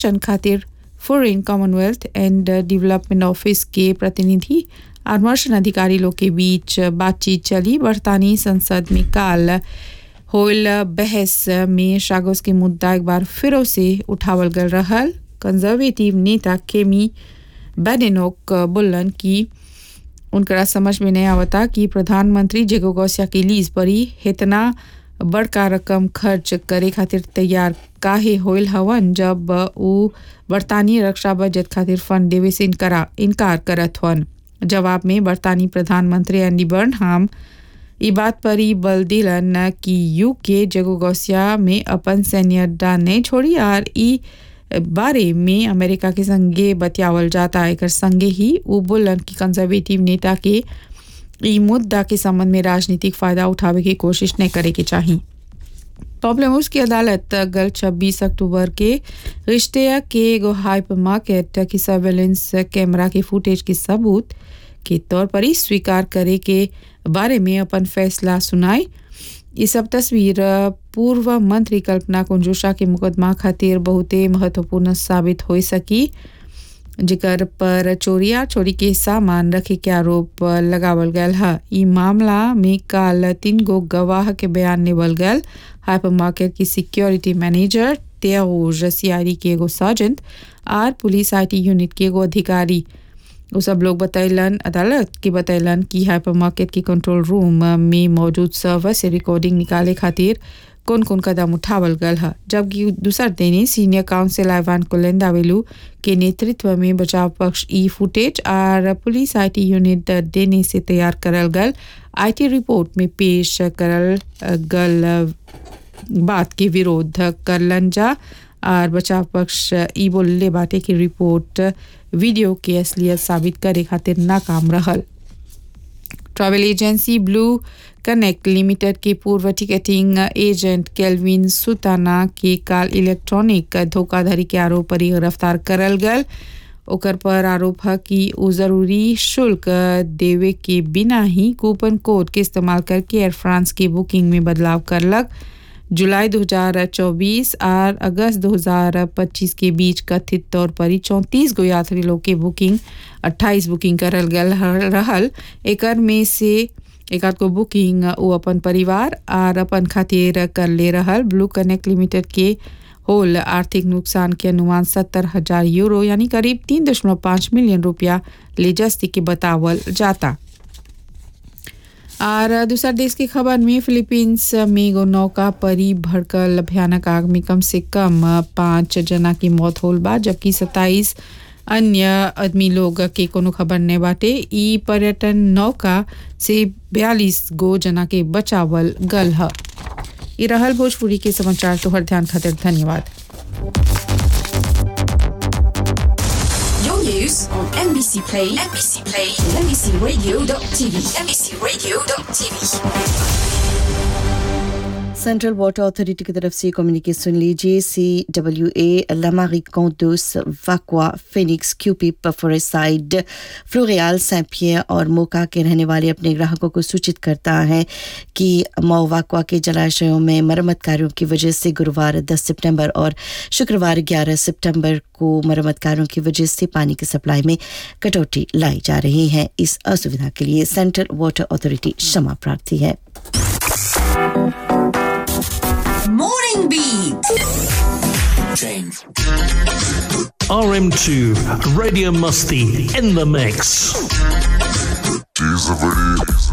चंद खातिर foreign commonwealth and development office के प्रतिनिधि और मर्शन अधिकारी लोग के बीच बातचीत चली बरतानी संसद में काल होल बहस में शागोस के मुद्दा एक बार फिर से उठावल गल रहल कंजर्वेटिव नेता केमी बैडेनोक बोलन कि उनकरा समझ में नहीं आवता कि प्रधानमंत्री जेगो गौसिया के लीज पर ही इतना बड़का रकम खर्च करे खातिर तैयार काहे होइल हवन जब उ बरतानी रक्षा बजट खातिर फंड देवे से इनकरा इनकार करत हवन जवाब में बरतानी प्रधानमंत्री एंडी बर्नहाम ई बात पर ही बल दिलन कि यूके जगो गौसिया में अपन सैन्य अड्डा नहीं छोड़ी और ई बारे में अमेरिका के संगे बतियावल जाता एक संगे ही वो बोलन कि कंजर्वेटिव नेता के ई मुद्दा के संबंध में राजनीतिक फायदा उठावे की कोशिश नहीं करे के चाहिए प्रॉब्लम उसकी अदालत गल 26 अक्टूबर के रिश्ते के एगो हाइपर मार्केट की सर्वेलेंस कैमरा के फुटेज के सबूत के तौर पर ही स्वीकार करे के बारे में अपन फैसला सुनाई ये सब तस्वीर पूर्व मंत्री कल्पना कुंजुषा के मुकदमा खातिर बहुते महत्वपूर्ण साबित हो सकी जिकर पर चोरिया चोरी के सामान रखे के आरोप लगावल गयल है ई मामला में काल तीन गो गवाह के बयान नेवल गयल हाइपर मार्केट की सिक्योरिटी मैनेजर तेज सीआईडी के एगो सर्जेंट आर पुलिस आईटी यूनिट के एगो अधिकारी वो सब लोग बतैलन अदालत के बतैलन कि हाइपर मार्केट के कंट्रोल रूम में मौजूद सर्वर से रिकॉर्डिंग निकाले खातिर कौन कौन कदम उठावल गल है जबकि दूसर दिन सीनियर काउंसिल आइवान कोलेंदावेलू के नेतृत्व में बचाव पक्ष ई फुटेज और पुलिस आईटी यूनिट देने से तैयार करल गल आईटी रिपोर्ट में पेश करल गल बात के विरोध करलन जा और बचाव पक्ष ई बोलले बाटे की रिपोर्ट वीडियो के असलियत साबित करे खातिर नाकाम रहल travel agency blue connect limited के पूर्व टिकटिंग एजेंट केल्विन सुताना के काल इलेक्ट्रॉनिक धोखाधड़ी के आरोप पर गिरफ्तार करल गल ओकर पर आरोप है कि वो ज़रूरी शुल्क देवे के बिना ही कूपन कोड के इस्तेमाल करके एयर फ्रांस की बुकिंग में बदलाव करलक जुलाई 2024 और अगस्त 2025 के बीच कथित तौर पर ही चौंतीस गो यात्री लोग के बुकिंग 28 बुकिंग करल गल रहल एकर में से एक को बुकिंग वो अपन परिवार और अपन खातिर कर ले रहल ब्लू कनेक्ट लिमिटेड के होल आर्थिक नुकसान के अनुमान सत्तर हजार यूरो यानी करीब तीन दशमलव पाँच मिलियन रुपया ले जस्ती के बतावल जाता और दूसरा देश की खबर में फिलीपींस में एगो नौका परी भड़कल भयानक आग में कम से कम पाँच जना की मौत होल बा जबकि सत्ताईस अन्य आदमी लोग के कोनो खबर नहीं बाटे ई पर्यटन नौका से बयालीस गो जना के बचावल गल है ये रहल भोजपुरी के समाचार तोहर ध्यान खातिर धन्यवाद Your news on NBC Play, NBC Play, NBCRadio.tv, NBCRadio.tv. Central water authority की तरफ से कम्युनिकेशन लीजिए सी डब्ल्यू ए लमारी कौंदोस वाक्वा फिनिक्स क्यूपिप फोरेसाइड फ्लोरियाल सैम्पियर और मोका के रहने वाले अपने ग्राहकों को सूचित करता है कि मोवाक्वा के जलाशयों में मरम्मत कार्यों की वजह से गुरुवार 10 सितंबर और शुक्रवार 11 सितंबर को मरम्मत कार्यों की वजह से पानी की सप्लाई में कटौती लाई जा रही है इस असुविधा के लिए सेंट्रल वाटर अथॉरिटी क्षमा प्रार्थी है Morning Beat. RM2, Radio Musty in the mix. She's a very